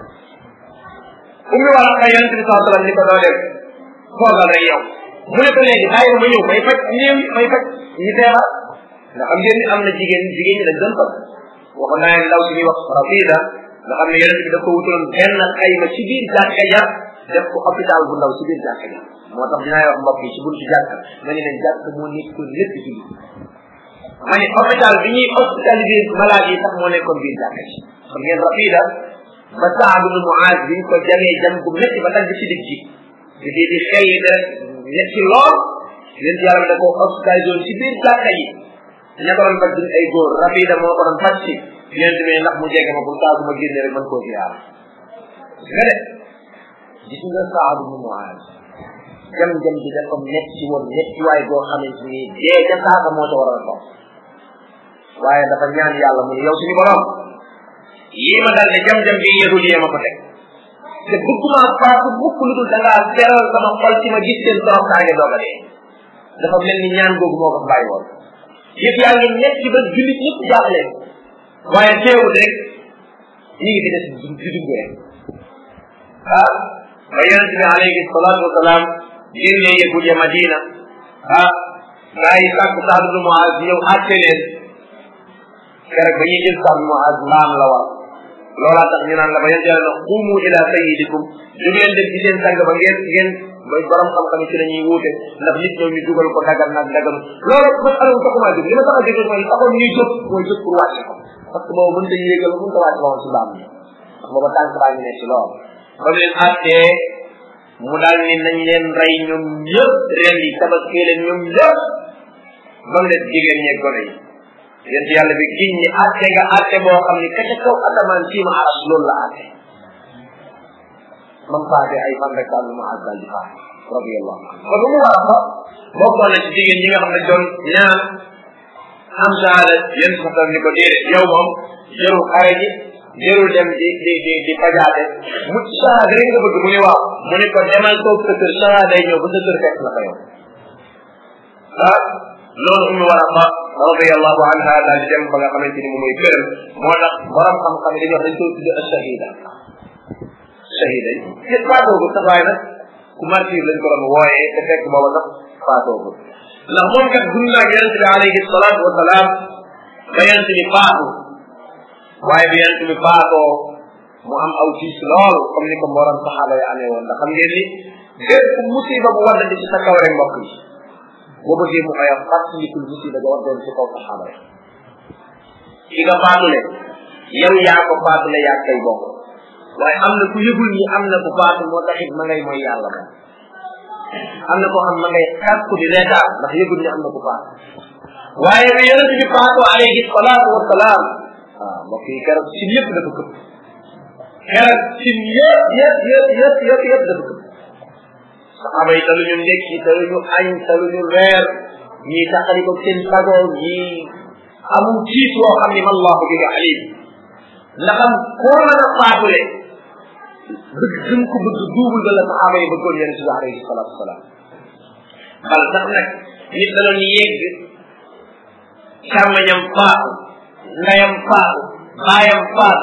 ummi wala xay yonente bi saa sallam ni ko doo dem toogal rek yow mu ne ko léegi bàyyi ma ñëw may faj néew may faj ñi feebar nga xam ngeen ni am na jigéen jigéen ñi dañ doon faj waxoon naa leen ndaw si ñuy wax rafida nga xam ne yonente bi da ko wutaloon benn xayma ci biir jàkka ja def ko hôpital bu ndaw ci biir jàkka ja moo tax dinaa wax mbokk yi ci buntu jàkka ma ne leen jàkka moo nekkoon lépp ci biir ma ne hôpital bi ñuy hospitaliser malade yi sax moo nekkoon biir jàkka ji xam ngeen rafida ba Saad ibn Muaz biñ ko jamee jam bu métti ba dagg ci dig ji di di di xel yi rek ñetti lool leen ci yàlla da ko hospitalisé woon ci biir jàkka yi ña ko doon faj duñ ay góor rafida moo ko doon faj si ñeen demee ndax mu jege ma pour saa su ma génne rek mën koo ziyaar nga de gis nga Saad ibn Muaaz jam-jam bi dafa metti woon metti waay boo xamante ni dee ca saaka moo ca war a toog waaye dafa ñaan yàlla mu ne yow suñu borom yii ma dal de jam-jam bi yahud yee ma ko teg te bëgguma faatu mukk lu dul da ngaa seral sama xol ci ma gis seen toroxtaange doog a dee dafa mel ni ñaan googu moo ko bàyyi woon yëpp yaa ngi metti ba jullit ñëpp jaaxle waaye teewul rek ñi ngi di des di dugg rek ah ba yonente bi alayhi salaatu wasalaam génnee yahud ya madina ah gaa yi sàkk Saad ibn Muaz ñëw àtte leen keroog ba ñuy jël Saad ibn Muaz mbaam la war loolaa tax ñu naan la ba yonente yàlla na xuumu ila sayyidikum du ngeen dem ci seen sang ba ngeen ngeen mooy borom xam-xam ci lañuy wuute ndax nit ñoom ñu dugal ko dagal nag dagal loolu man alamu taxumaa jóg li ma tax a jóg mooy taxoon ñuy jóg mooy jóg pour wàcce ko parce que boobu mënta yéegal mënta wàcce woon si mbaam mi ndax booba tànk baa ngi ne si lool ba mu leen àttee mu daal ni nañ leen rey ñoom ñëpp ren yi tabaskee leen ñoom ñëpp ba mu des jigéen ñeeg gone yi yéen ci yàlla bi giñ ñi àtte nga àtte boo xam ni ka ca kaw asamaan sii ma aras loolu la àtte man faate ay fan rek daal ma àggal di faate radiyallahu anhu kon mu war a fa bokkoon na ci jigéen ñi nga xam ne doon ñaan am saala yéen sa tam ni ko déedéet yow moom jërul xare ji jërul dem di di di di fajaate mu sahaada rek nga bëgg mu ni waaw mu ni ko demal toog sa kër sahaada day ñëw ba sa kër fekk la fa yow ah loolu ummi war a fa radiyallahu anha daal di dem ba nga xamante ni moom mooy këram moo tax borom xam-xam yi dañuy wax dañ koy tudde ashahida shahida yi te faatoogu sax waaye nag ku martir lañ ko doon wooyee te fekk booba sax faatoogu ndax moom kat dund naa yonente bi alayhi salaatu wa salaam ba yonente bi faatu waaye bi yonente bi faatoo mu am aw tiis lool comme ni ko mborom saxaaba yi amee woon ndax xam ngeen ni bépp musiba bu waddandi ci sa kaw rek mbokk yi boo bëggee mu oyof fàttalikul musiba ga waddoon ci kaw saxaaba yi ki nga faatule yow yaa ko faatule yaa kay bokk waaye am na ku yëgul ni am na ku faatu moo taxit ma ngay mooy yàlla moom am na koo xam ma ngay xas ku di reetaan ndax yëgul ni am na ku faatu waaye bi yonente bi faatu alayhi salaatu wasalaam waaw mbokk yi keroog si yëpp dafa këpp keroog si yëpp yëpp yëpp yëpp yëpp yëpp dafa këpp saxaaba yi taluñu ndekki taluñu añ taluñu reer ñii taxali ko seen sago ñii amul tiit woo xam ni mallahu bi alim ndaxam koo mën a faatule bëgg gën ko bëgg duubul ba la saxaaba yi bëggoon yonente bi alayhi salatu wasalaam bal sax nag nit da doon yegg càmmañam faatu ndayam faatu baayam faatu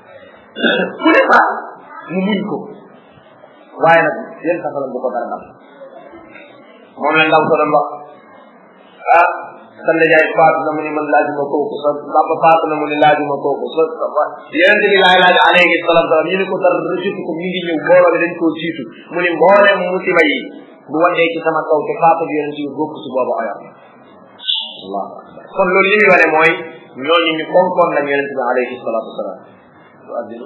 ku ne faatu mu muñ ko waaye nag yéen saxalam bu ko dara dal moom la ndaw ko doon wax ah sa ndajaay faatu na mu ni man laajuma kooku sa papa faatu na mu ni laajuma kooku sa yonente bi laay laaj alayhi salatu salaam ñu ne ko dara jiitu ko mi ngi ñëw mbooloo bi dañ koo jiitu mu ni mbooleem musiba yi bu waddee ci sama kaw te faatu bi yonente bi bokk si boobu oyof allahu akbar kon loolu li muy wane mooy ñooñu ñu fonkoon nañ yonente bi alayhi salatu wasalaam du addina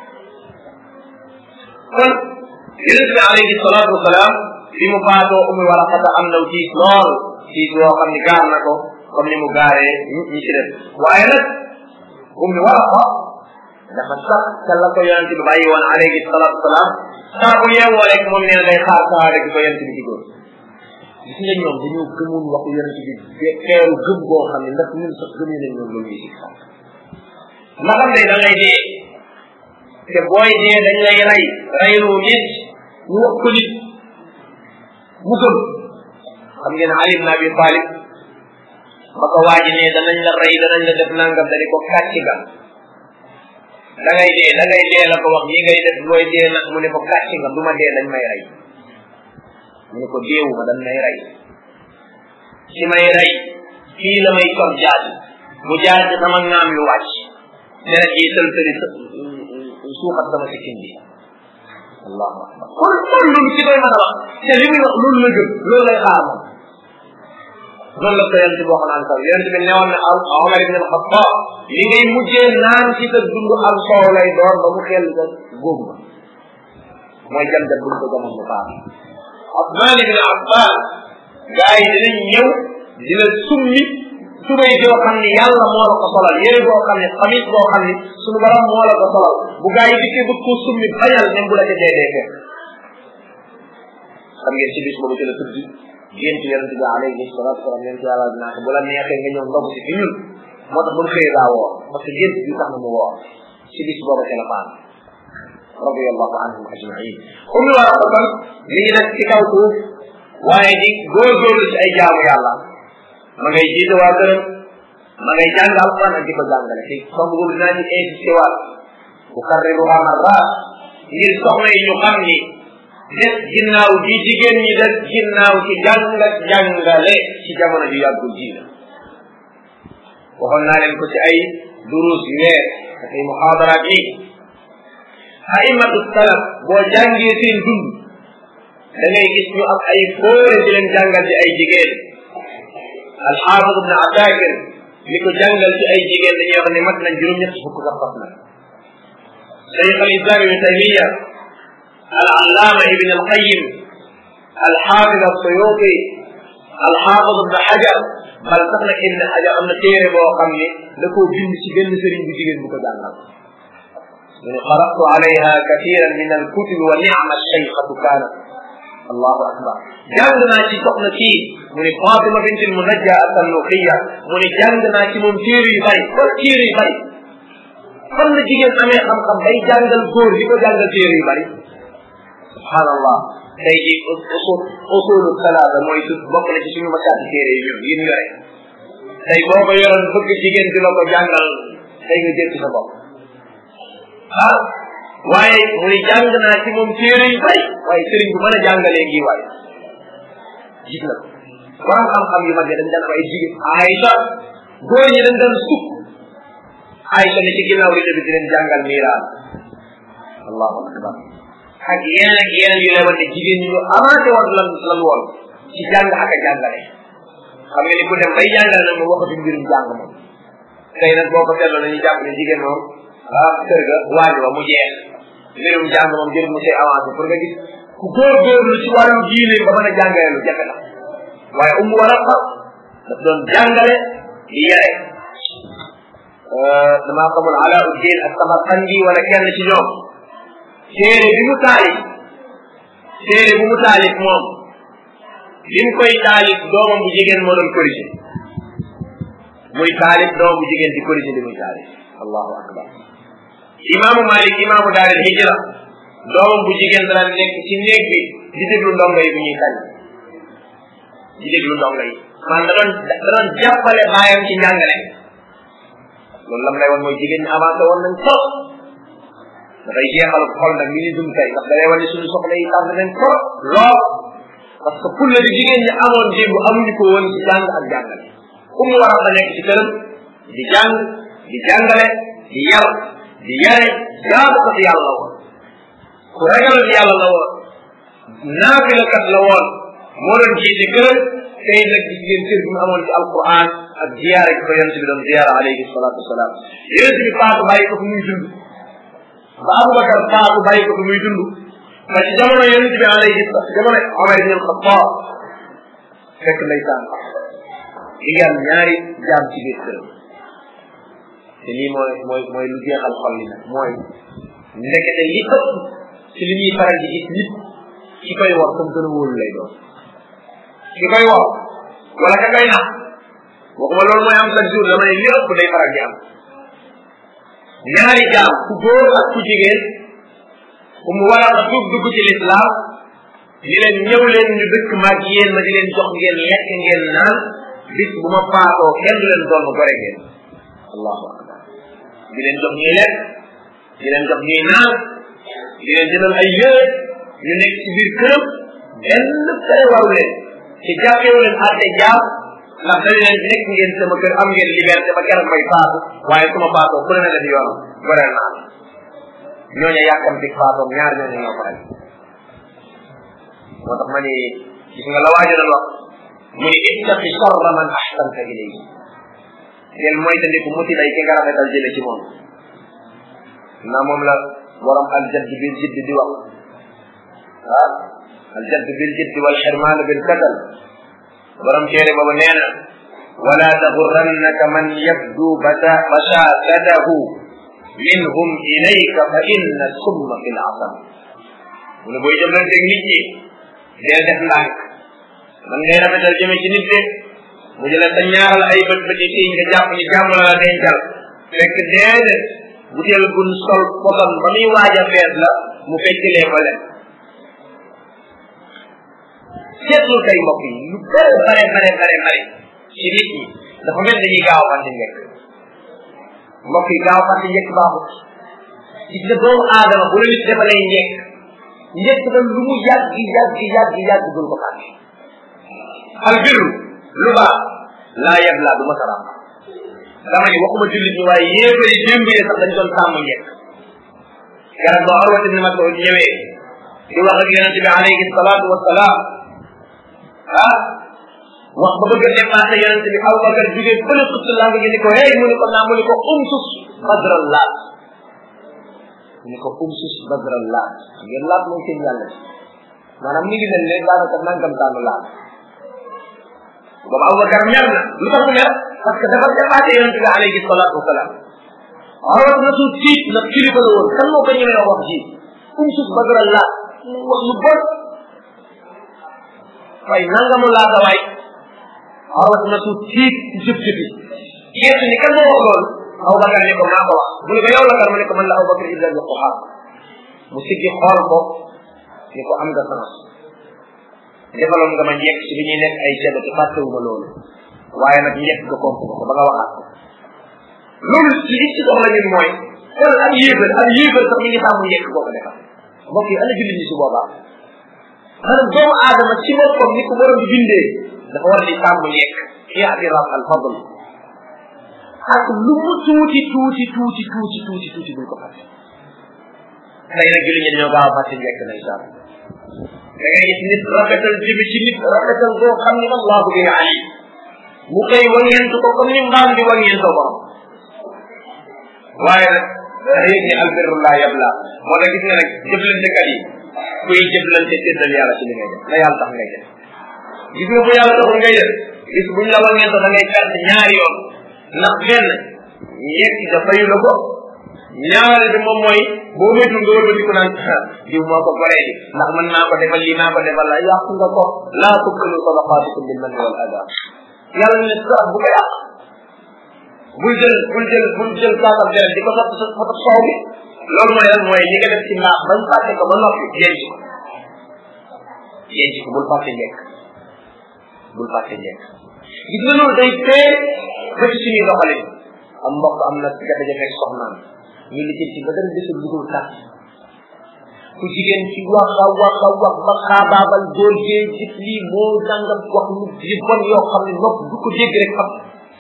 kon yonente bi alayhi salatu wasalaam bi mu faatoo umu waraqata am naw tiis lool tiis woo xam ni gaar na ko comme ni mu gaaree ñi ci def waaye nag ummi waraqa dafa sax ca la ko yonente bi bàyyi woon alayhi salatu wasalaam saa bu yeewoo rek moom nee na day xaar saa rek ko yonente bi digoon gis nga ñoom dañoo gëmoon waxu yonente bi teeru gëm goo xam ne ndax ñun sax gëmee nañ ñoom loolu ñuy si xam ma xam ne da ngay dee te booy dee dañ lay rey reyloo nit ñu wax ko nit mu gëm xam ngeen Ali ibn Abi Talib ba ko waaji ne danañ la rey danañ la def nangam dani ko kàcc ga da ngay dee da ngay dee la ko wax ñi ngay def looy dee nag mu ne ko kàcc nga du ma dee dañ may rey mu ne ko deewu ma dañ may rey si may rey fii la may kon jaaj mu jaar ci sama ngaam yu wàcc deret yi tëltëli suuxat sama sikkin bi allahu akbar kon kon loolu ci koy mën a wax te li muy wax loolu la gëm loolu lay xaar moom noonu la ko yonent boo xam naan sax yonent bi newoon na al Omar ibn al-Khattab li ngay mujjee naan ci sa dund am soow lay doon ba mu xel sa góob ba mooy jam jam buñ ko jamoon mu baax Osman ibn Affan gars yi dinañ ñëw dina summi tubay joo xam ni yàlla moo la ko solal yére boo xam ne xamis boo xam ni suñu borom moo la ko solal bu gars yi dikkee bëgg koo summi bañal même bu la ca dee dee fekk xam ngeen ci bis boobu ci la tudd gént yonente bi alayhi salatu wasalam yonente yàlla dinaa ko bu la neexee nga ñëw ndog si fi ñun moo tax ba mu xëyee daa woor parce que gént bi tax na mu woor ci bis boobu ci la faan radiallahu anhum ajmain ummi war a kon mi ngi nekk ci kaw suuf waaye di góorgóorlu ci ay jaamu yàlla ma ngay jiite waa këram ma ngay jàng alquran ak di ko jàngale te comme boobu dinaa ci insisté waat bu karriruha marrat ngir soxna yi ñu xam ni des ginnaaw di jigéen ñi des ginnaaw ci jàng jàngale ci jamono ju yàggul ji la waxoon naa leen ko ci ay durus yu weer ak ay muhaadaraat yi aimatu salaf boo jàngee seen dund da ngay gis ñu am ay fóore di leen jàngal ci ay jigéen alxaafid ibne asakir li ko jàngal ci ay jigéen dañuy wax ne mat nañ juróom-ñett fukk sax fas na cheikh al islam ibne taymiya al allama ibne alqayim alxaafid alsuyuti alxaafid ibne xajar bal sax nag ibne xajar am na téere boo xam ne da koo bind ci benn sëriñ bu jigéen bu ko jàngal mu ne qaratu alayha kathiran min alkutubi wa nicma alcheykhatu kaanat allahu akbar jàng naa ci soxna kii mu ne Fatima bint al-Munajja at-Tannuxiya mu ne jàng naa ci moom téere yu bari kon téere yu bari fan la jigéen amee xam-xam bay jàngal góor di ko jàngal téere yu bari subhanallah tey ji usul usulu salaata mooy su bokk na ci suñu masaati téere yi ñun yi ñu yore tey boo ko yoroon bëgg jigéen di la ko jàngal tey nga jël ci sa bopp ah waaye mu ne jàng naa ci moom téere yu bari waaye sëriñ bu mën a jàngalee ngi waaye gis na borom xam-xam yu mag yi dañ daan ay jigéen Aïcha góor ñi dañ daan sukk Aïcha ne ci ginnaaw li bi di leen jàngal miiraan allahu akbar ak yeneen ak yeneen yu lay wan ne jigéen ñi ñu avancé woon lan lan woon ci jàng ak a jàngale xam nga ni ku dem bay jàngale nag moom waxatu mbirum jàng moom tey nag boo ko seetloo nañu jàpp ne jigéen moom ah kër ga waañ wa mu jeex mbirum jàng moom jël mu see avancé pour nga gis ku góorgóorlu ci wàllu diine ba mën a jàngale lu jafe la waaye umu war a xam daf doon jàngale di yare damaa xamul alauddin ak samarqandi wala kenn ci ñoom téere bi mu taalif téere bu mu taalif moom bi mu koy taalif doomam bu jigéen moo doon corrigé muy taalif doomam bu jigéen di corrigé li muy taalif allahu akbar imaamu malik imaamu daaril hijra doomam bu jigéen dana nekk ci néeg bi di déglu ndongo yi bu ñuy tànn di déglu ndongo yi man da doon da doon jàppale baayam ci njàngale loolu lam lay woon mooy jigéen ñi avancé woon nañ trop dafay jeexal xol nag mi ni dum tey ndax da lay wane suñu soxla yi tànn nañ trop lool parce que pour la di jigéen ñi amoon démb amuñu ko woon ci jàng ak jàngale ku mu war a nekk ci këram di jàng di jàngale di yar di yare jaamu ko ci yàlla la woon ku ragal yàlla la woon naafilakat la woon moo doon jiite këram tey nag gis ngeen cër bi mu amoon ci alquran ak ziyaare gi ko yonent bi doon ziyaara alayhi salatu wasalaam yonent bi faatu bàyyi ko fi muy dund ba abubakar faatu bàyyi ko fi muy dund ba ci jamono yonent bi alayhi jamono omar ibn alxatab fekk ndeysaan di ngi am ñaari jaam ci biir këram te lii mooy mooy mooy lu jeexal xol li nag mooy ndekete li ëpp ci li ñuy faral di gis nit ki koy wax comme gën a wóolu lay doon ki koy wax wala ka koy nax waxuma loolu mooy am chaque jour dama ne li ëpp day faral di am ñaari jaam ku góor ak ku jigéen ku mu war a tuub dugg ci lislaam di leen ñëw leen ñu dëkk maag yéen ma di leen jox ngeen lekk ngeen naan bis bu ma faatoo kenn du leen doon gore ngeen allahu akbar di leen jox ñuy lekk di leen jox ñuy naan di leen jëndal ay yére ñu nekk ci biir këram benn fere waru leen ci jàppewu leen àtte jaam ndax dañ leen nekk ngeen sama kër am ngeen liberté ba keroog may faatu waaye su ma faatoo ku ne na def yoonam goreel naa ñooñu yàkkamti faatoom ñaar ñooñu ñoo ko rek moo tax ma ni gis nga la waajo doon wax mu ni ittaqi sharra man ahsanta ilayhi del mooy tandiku muti day ki nga rafetal jële ci moom na moom la borom aljadd bil jidd di wax ah aljadd bil jidd wal xirmaan bil kasal borom téere boobu nee na wala taxurrannaka man yabdu bata bashaasatahu minhum ilayka fa inna summa fi lasam mu ne booy jëflanteeg nit ñi dee def ndànk man ngay rafetal jëme ci nit de mu jële sa ñaaral ay bët bët yi tii nga jàpp ni jàmm la la dencal fekk déedéet butéel gun sol poson ba muy waaj a fees la mu feccilee ko leen seetlu tey mbokk yi lu bare bare bare bare bare ci nit ñi dafa mel dañuy gaaw fàtte njëkk mbokk yi gaaw fàtte njëkk baaxut gis nga doomu aadama bu la nit defalee njëkk njëkk ba lu mu yàgg yàgg yàgg yàgg dul ko fàtte al birru lu baax laa yeb laa du ma saram dama ni waxuma jullit ñi waaye yéefari démb yi sax dañ doon sàmm njëkk garab ba Urwat ibn Mas'ud ñëwee di wax ak yonente bi alayhi salaatu wasalaam ah wax ba bëgg a dépassé yonente bi Abubakar jógee fële sutt laa ngi ni ko hey mu ni ko naa mu ni ko umsus badral laat mu ni ko umsus badral laat ngeen laat mooy seen yàlla maanaam mi ngi mel ne daanaka nangam taanu laat boobu Abubakar mer na lu tax mu mer parce que dafa dépassé yonente bi alayhi salaatu wasalaam Urwat na su tiit na kilifa la woon kan moo ko ñemee wax ji umsus badral laat wax lu bon waaye nangamu laata waay Urwat na su tiit ci jëf jëfi geesu ni kan moo wax loolu Abubakar ni ko maa ko wax mu ne ko yow la kan mu ne ko man la Abubakar ibn Abi Quhafa mu siggi xool ko ni ko am nga sama defaloon nga ma njëkk ci bi ñuy nekk ay ceeb te fàttewuma loolu waaye nag njëkk nga komp ko ba nga waxaat ko loolu ci li ci dox la ñun mooy kon ak yéefal ak yéefal sax mi ngi sàmm njëkk boo ko defal mbokk yi ana jullit ñi su boobaa maanaam doomu aadama ci boppam ni ko borom bi bindee dafa war di sàmm njëkk i'tiraf al fadl ak lu mu tuuti tuuti tuuti tuuti tuuti tuuti buñ ko fàtte tey nag jullit ñi ñoo gaaw a fàtte njëkk na incha allah da ngay gis nit rafetal jibi ci nit rafetal boo xam ni allahu bi alim mu koy wangeentu ko comme ni mbaam di wangeentoo borom waaye nag da yëg ni albirru laa yabla moo tax gis nga nag jëflantekat yi kuy jëflante séddal yàlla ci li ngay def na yàlla tax ngay def gis nga bu yàlla taxul ngay def gis buñ la wangeentoo da ngay perte ñaari yoon ndax benn yegg da fayu la ko ñaari bi moom mooy boo moytul nga wëlbati ko naan diw moo ko goree di ndax mën naa ko defal lii naa ko defal la yàq nga ko laa tubtilu sadaqaatikum bil manni wal adaa yàlla ne sax bu ko yàq bul jël bul jël bul jël kaasam deret di ko sotti sa sa soow bi loolu mooy lan mooy li nga def ci mbaax bañ fàtte ko ba noppi denc ko denc ko bul fàtte njëkk bul fàtte njëkk gis nga loolu day tee ba ci suñuy doxalin am mbokk am na jafe-jafe ak soxnaam ñu li ci ba dara desul lu dul tax ku jigéen ci wax a wax a wax ba xaabaabal góor gee gis lii moo dangam wax lu yu bon yoo xam ne nopp du ko dégg rek xam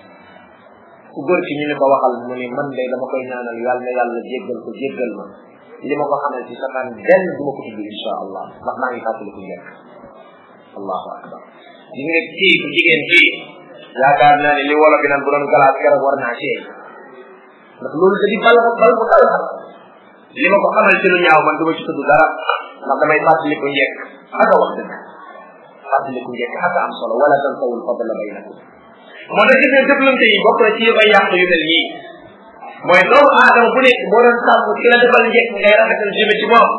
ku góor ki ñu ne ko waxal mu ne man de dama koy ñaanal yàlla na yàlla jéggal ko jéggal ma li ma ko xamal ci safaan benn du ma ko tudd insha allah ndax maa ngi fàttali ko njëkk allahu akbar gis nga kii ku jigéen kii yaakaar naa ne li wolo bi naan bu doon galaat keroog war naa seey ndax loolu da di bal bal bu dal xam li ma ko xamal ci lu ñaaw man du ma ci tudd dara ndax damay fàttali ko njëkk aka wax dëgg fàttali ko njëkk aka am solo wala tansawul fadla baynakum moo tax gis nga jëflante yi bokk na ci yëpp ay yàq yu mel nii mooy doomu aadama bu nekk boo doon sàmm ki la defal njëkk ngay rafetal jëme ci moom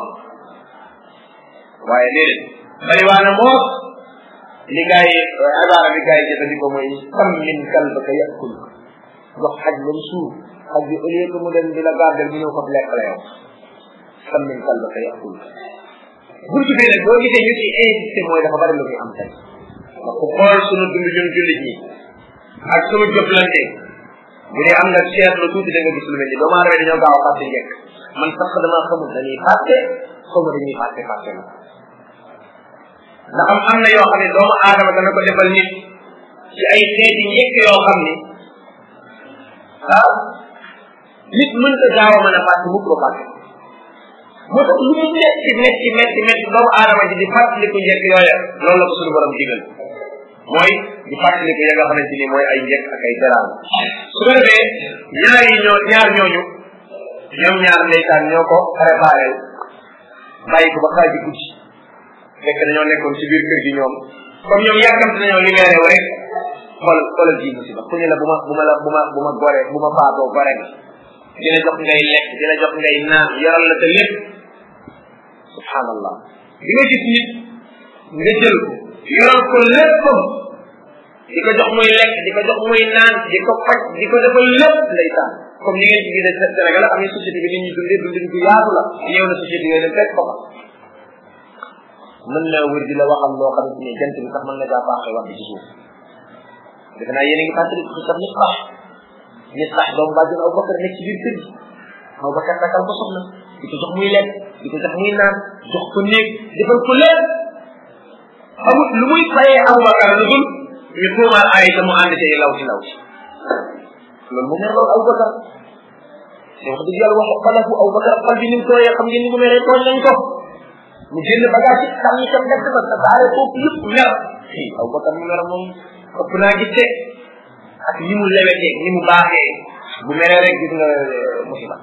waaye déedéet bari waa na moo li gars yi abaara bi gars yi jëfandikoo mooy sam min kalbaka yakul jox xaj ba mu suur xaj bi au lieu que mu dem di la gardel mu ñëw ko lekk la yow sam min kalbaka yakul buntu bi nag boo gisee ñu ci insisté mooy dafa bari lu muy am tey ndax ku xool sunu dund ñun jullit ñi ak sunu jëflante bu dee am nga seetlu tuuti da nga gis lu mel ni doomu aadama dañoo gaaw a fàtte njëkk man sax damaa xamul dañuy fàtte xaw ma dañuy fàtte fàtte na ndax am am na yoo xam ne doomu aadama dana ko defal nit ci ay xeeti njëkk yoo xam ni ah nit mën ko gaaw a mën a fàtte mukk ko fàtte moo tax lu mu metti metti metti metti doomu aadama ji di fàttaliku njëkk yooya loolu la ko suñu borom digal mooy di fàttaliku ya nga xamante ni mooy ay njëkk ak ay teraan su ko defee ñaar yi ñoo ñaar ñooñu ñoom ñaar ndeysaan ñoo ko préparé bàyyi ko ba xaaji guddi fekk dañoo nekkoon ci biir kër gi ñoom comme ñoom yàkkamte nañoo libéré wu rek xool xoolal ji musiba ku ñu la bu ma bu ma la bu ma bu ma gore bu ma faatoo gore nga dina jox ngay lekk dina jox ngay naan yoral la te lépp subhanallah di nga gis nit nga jël ko yoral ko léppam di ko jox muy lekk di ko jox muy naan di ko faj di ko defal lépp ndeysaan comme ni ngeen ci gisee Sénégal am na société bi nit ñi dundee dundin bu yaatu la ñëw na société yooyu dem fekk ko fa mën naa wër di la waxal loo xamante ni jant bi sax mën na jaa baaxee wax ci suuf defe naa yéen a ngi fàttali ko sax nit sax nit sax doomu bàjjen Abu Bakar nekk ci biir kër gi Abu Bakar takkal ko soxna di ko jox muy lekk di ko jox muy naan jox ko néeg defal ko lépp amul lu muy fayee Abu Bakar lu dul ñu tuumaal Aïcha mu ànd ci law ci law ci loolu mu mer loolu Abu Bakar te wax dëgg yàlla wax xalafu Abu Bakar xal bi ni mu tooyee xam ngeen ni mu meree tooñ nañ ko mu génn bagage yi xam ni tam def ba sa baare foofu yëpp mer fii Abu Bakar mu mer moom ëpp naa gis de ak ni mu lewetee ni mu baaxee bu meree rek gis nga musiba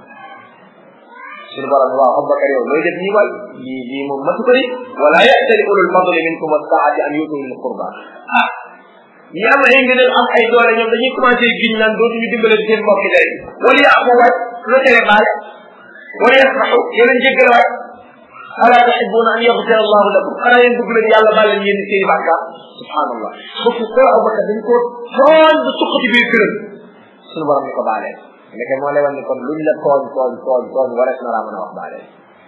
suñu borom waaw Abubakar yow looy def nii waay lii lii moom matu ko ni wala ya'tali ulul fadli minkum wassaati an yutu lil qurba ah ñi am ay ngëneel am ay doole ñoom dañuy commencé giñ naan dootuñu dimbale seen mbokki dere wala yaafu waay lu tere baale wala yasmaxu yeneen jéggal waay ala tuhibbuna an yaghfira allahu lakum xanaa yéen bëgg leen yàlla baal leen yéen seen bàkkaar subhanallah bokk ko Abubakar dañ ko tooñ ba suq ci biir këram suñu borom ni ko baalee ndeke moo lay wan ni kon luñ la tooñ tooñ tooñ tooñ warees na laa mën a wax baalee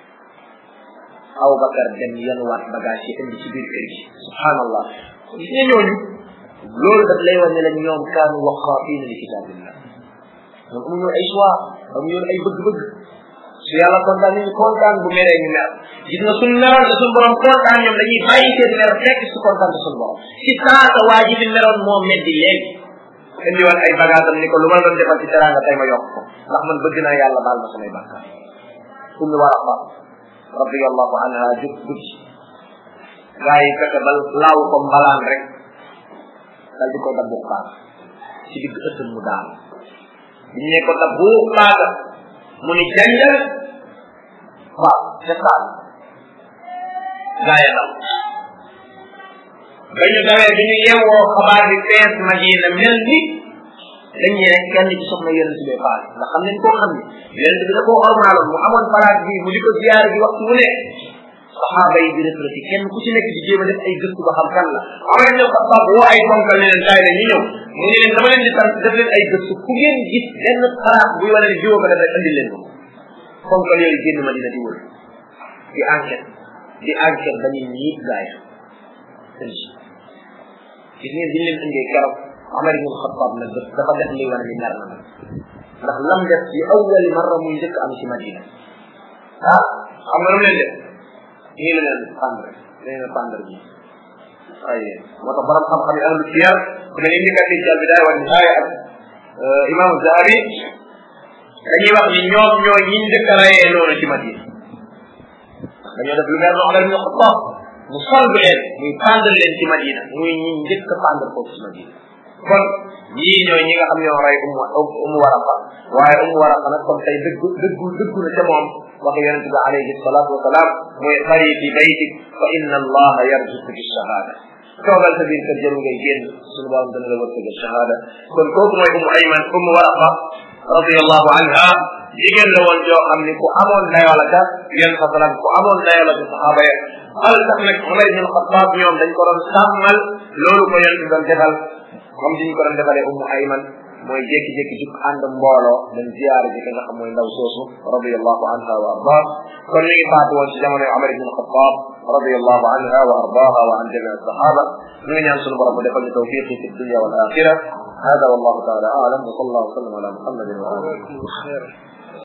Abubakar dem yanuwaat bagage yi indi ci biir kër gi subhanallah gis nga ñooñu loolu daf lay wan ne la ñoom kaanu waqaafiina li kitaabillah ñoom amuñu ay choix amuñu ay bëgg-bëgg su yàlla kontaan ñu kontaan bu meree ñu mer gis nga suñ meroon te suñ borom kontaan ñoom dañuy bàyyi seen mer fekk su kontaan te suñ borom si saasa waa ji fi meroon moo meddi léegi indi woon ay bagaasam ni ko lu ma doon defal ci teranga tey ma yokk ko ndax man bëgg naa yàlla baal ma samay bàkkaar ummi waraqa radiallahu anha jub guddi gaa yi fexe ba laaw ko mbalaan rek dal di ko dabbu baax ci digg ëttam mu daal biñ ne ko dabbu baaga mu ni janjal waaw ca saal gaa ya daw ba ñu dawee bi ñu yewoo xabaar bi fees madina mel ni dañ ne rek kenn ci soxna yonent bi faal ndax xam nañ koo xam ne yonent bi da koo ormaaloon mu amoon palaat bi mu di ko ziyaar bi waxtu wu ne saxaaba yi di reflété kenn ku ci nekk di jéem a def ay gëstu ba xam kan la Omar ibn Khattab woo ay ponkal ne leen kaay la ñu ñëw mu ne leen dama leen di sant def leen ay gëstu ku ngeen gis benn xalaat buy wane ne jiwoo ko def rek andi leen ko ponkal yooyu génn Madina di wër di enquête di enquête ba ñu ñiit gaay gis ngeen biñ leen indee keroog Omar ibn Khattab nag dafa def liy wane ni mer na ndax lam def ci awwali marra muy njëkk am ci Madina ah xam nga lu mu leen def nii la leen pendre nee na pendre bi ay moo tax borom xam-xam yi ahlu siyar ku mel ni indi kat ci albidaaya wa nihaaya ak imam Zahabi dañuy wax ni ñoom ñoo ñi njëkk a rayee noonu ci Madina dañoo def lu mel noonu Omar ibn Khattab mu solb leen muy pendre leen ci Madina muy ñi njëkk a pendre foofu ci Madina kon ñii ñooy ñi nga xam ñoo rey umu umu waraqa waaye umu waraqa nag kon tey dëggu dëggu dëggu na ca moom wax yonente bi alayhi salatu wasalaam mooy xari fi baytik fa inna allaha yarzuqu bi shahada toogal sa biir kër jëru ngay génn suñu borom dana la wërsëgal shahada kon kooku mooy umu ayman umu waraqa radiallahu anha jigéen la woon joo xam ni ku amoon dayoo la ca yéen sa salaam ku amoon dayoo la ca saxaaba ya al tax nag Umar ibn Xattaab ñoom dañ ko doon sàmmal loolu ko yonente doon defal comme diñ ko doon defalee umu ayman mooy jékki-jékki jug ànd mbooloo dem ziyaare ji nga xam mooy ndaw soosu radiallahu anha wa ardah kon ñu ngi faatu woon ci jamono Umar ibn Xattaab radiallahu anha wa ardaha wa an jamii sahaba ñu ngi ñaan sunu borom mu defal ñu tawfiqi fi dunya wal axira هذا والله تعالى اعلم وصلى الله وسلم على محمد وعلى اله